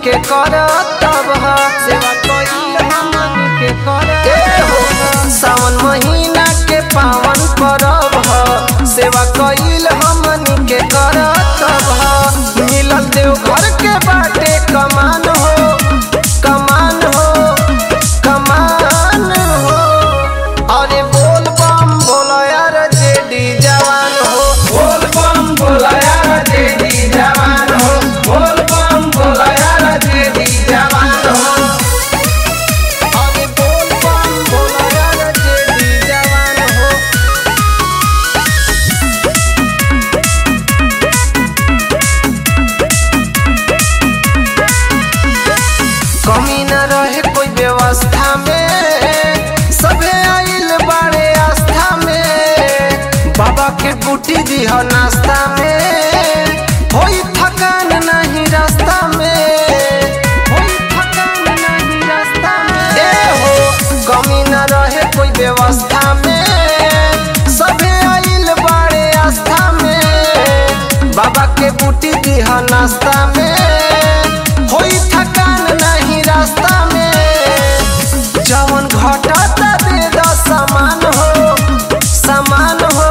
के कर तब ह सेवा कइल हमनी के कर हो सावन महीना के पावन परब ह सेवा कइल हमनी के कर तब ह मिलल देव घर के बाटे कमान हो कमान हो कमान हो अरे बोल बम बोलो यार जेडी जवान हो बोल बम बोला यार जेडी जवान हो बोल बम बोला यार जेडी जवान हो अरे बोल बम बोलो यार जेडी जवान हो कमी न रहे कोई व्यवस्था में सबे आइल बाड़े आस्था में बाबा के बूटी दी हो नाश्ता में होई थकान नहीं रास्ता में होई थकान नहीं रास्ता में ए हो कमी न रहे कोई व्यवस्था में सबे आइल बाड़े आस्था में बाबा के बूटी दी हो नाश्ता में होई थकान नहीं रास्ता में जवन घटता दे दो समान हो समान हो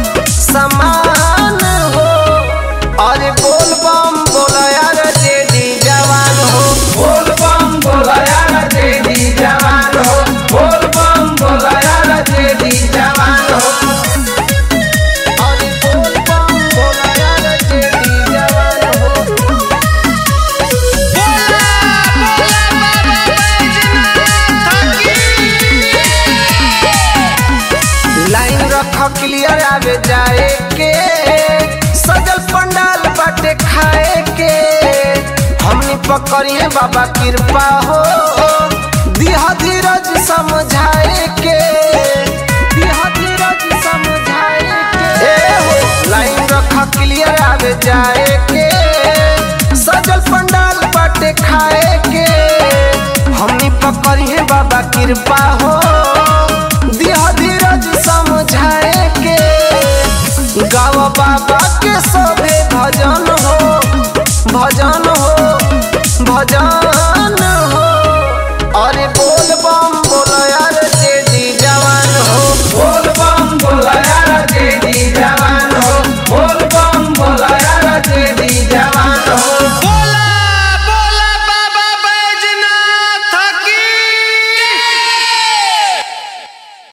समान हो अरे बोल बम बोला यार जेडी जवान हो बोल बम बोला यार जेडी जवान हो बोल बम बोला यार जेडी जवान हो अरे बोल बम बोला यार जेडी जवान हो लाइन रख क्लियर आवे जाए के सजल पंडाल बाटे खाए के हमनी पकड़िए बाबा कृपा हो दिह धीरज समझाए के दिह धीरज समझाए के ए हो लाइन रख क्लियर आवे जाए के सजल पंडाल बाटे खाए के हमनी पकड़िए बाबा कृपा हो दिह धीरज समझाए के गाव बाबा के सभे भजन हो भजन हो भजन